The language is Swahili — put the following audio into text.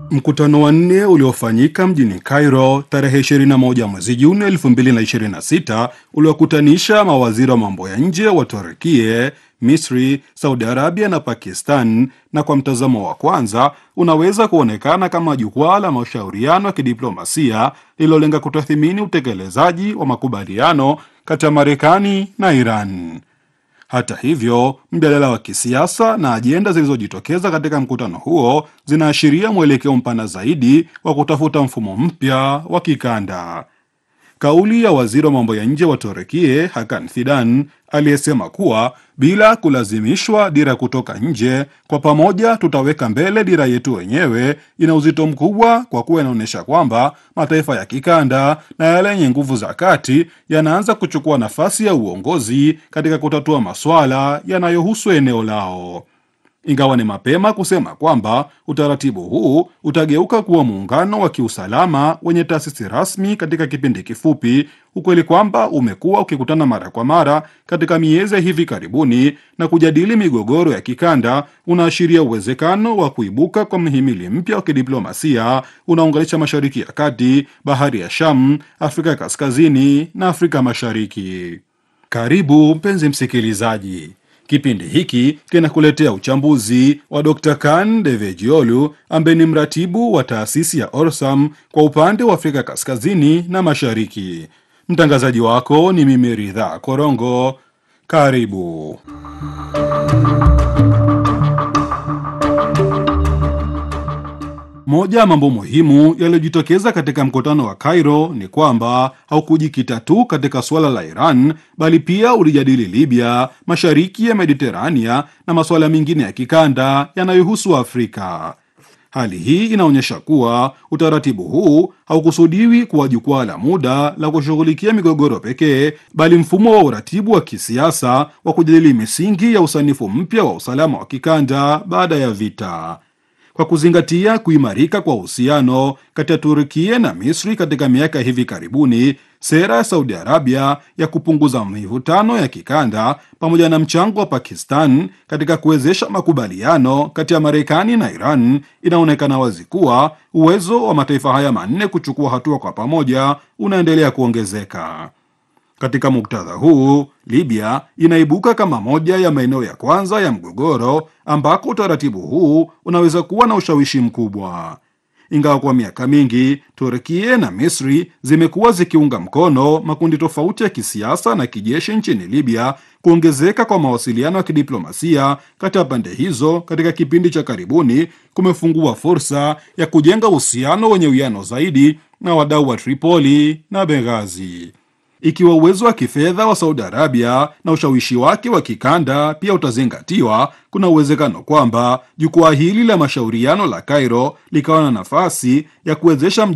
Mkutano wa nne uliofanyika mjini Cairo tarehe 21 mwezi Juni 2026 uliokutanisha mawaziri wa mambo ya nje wa Turkie, Misri, Saudi Arabia na Pakistan, na kwa mtazamo wa kwanza unaweza kuonekana kama jukwaa la mashauriano ya kidiplomasia lililolenga kutathimini utekelezaji wa makubaliano kati ya Marekani na Iran. Hata hivyo, mjadala wa kisiasa na ajenda zilizojitokeza katika mkutano huo zinaashiria mwelekeo mpana zaidi wa kutafuta mfumo mpya wa kikanda. Kauli ya waziri wa mambo ya nje wa Turekie Hakan Fidan aliyesema kuwa bila kulazimishwa dira kutoka nje, kwa pamoja tutaweka mbele dira yetu wenyewe, ina uzito mkubwa kwa kuwa inaonyesha kwamba mataifa ya kikanda na yale yenye nguvu za kati yanaanza kuchukua nafasi ya uongozi katika kutatua masuala yanayohusu eneo lao. Ingawa ni mapema kusema kwamba utaratibu huu utageuka kuwa muungano wa kiusalama wenye taasisi rasmi katika kipindi kifupi, ukweli kwamba umekuwa ukikutana mara kwa mara katika miezi ya hivi karibuni na kujadili migogoro ya kikanda unaashiria uwezekano wa kuibuka kwa mhimili mpya wa kidiplomasia unaunganisha Mashariki ya Kati, Bahari ya Sham, Afrika ya Kaskazini na Afrika Mashariki. Karibu mpenzi msikilizaji. Kipindi hiki kinakuletea uchambuzi wa Dr. Kan Devejiolu ambaye ni mratibu wa taasisi ya Orsam kwa upande wa Afrika Kaskazini na Mashariki. Mtangazaji wako ni mimi Ridha Korongo. Karibu. Moja ya mambo muhimu yaliyojitokeza katika mkutano wa Cairo ni kwamba haukujikita tu katika suala la Iran bali pia ulijadili Libya, mashariki ya Mediterania na masuala mengine ya kikanda yanayohusu Afrika. Hali hii inaonyesha kuwa utaratibu huu haukusudiwi kuwa jukwaa la muda la kushughulikia migogoro pekee, bali mfumo wa uratibu wa kisiasa wa kujadili misingi ya usanifu mpya wa usalama wa kikanda baada ya vita. Kwa kuzingatia kuimarika kwa uhusiano kati ya Turkia na Misri katika miaka hivi karibuni, sera ya Saudi Arabia ya kupunguza mivutano ya kikanda pamoja na mchango wa Pakistan katika kuwezesha makubaliano kati ya Marekani na Iran, inaonekana wazi kuwa uwezo wa mataifa haya manne kuchukua hatua kwa pamoja unaendelea kuongezeka. Katika muktadha huu, Libya inaibuka kama moja ya maeneo ya kwanza ya mgogoro ambako utaratibu huu unaweza kuwa na ushawishi mkubwa. Ingawa kwa miaka mingi Turkia na Misri zimekuwa zikiunga mkono makundi tofauti ya kisiasa na kijeshi nchini Libya, kuongezeka kwa mawasiliano ya kidiplomasia kati ya pande hizo katika kipindi cha karibuni kumefungua fursa ya kujenga uhusiano wenye uwiano zaidi na wadau wa Tripoli na Benghazi. Ikiwa uwezo wa kifedha wa Saudi Arabia na ushawishi wake wa kikanda pia utazingatiwa, kuna uwezekano kwamba jukwaa hili la mashauriano la Cairo likawa na nafasi ya kuwezesha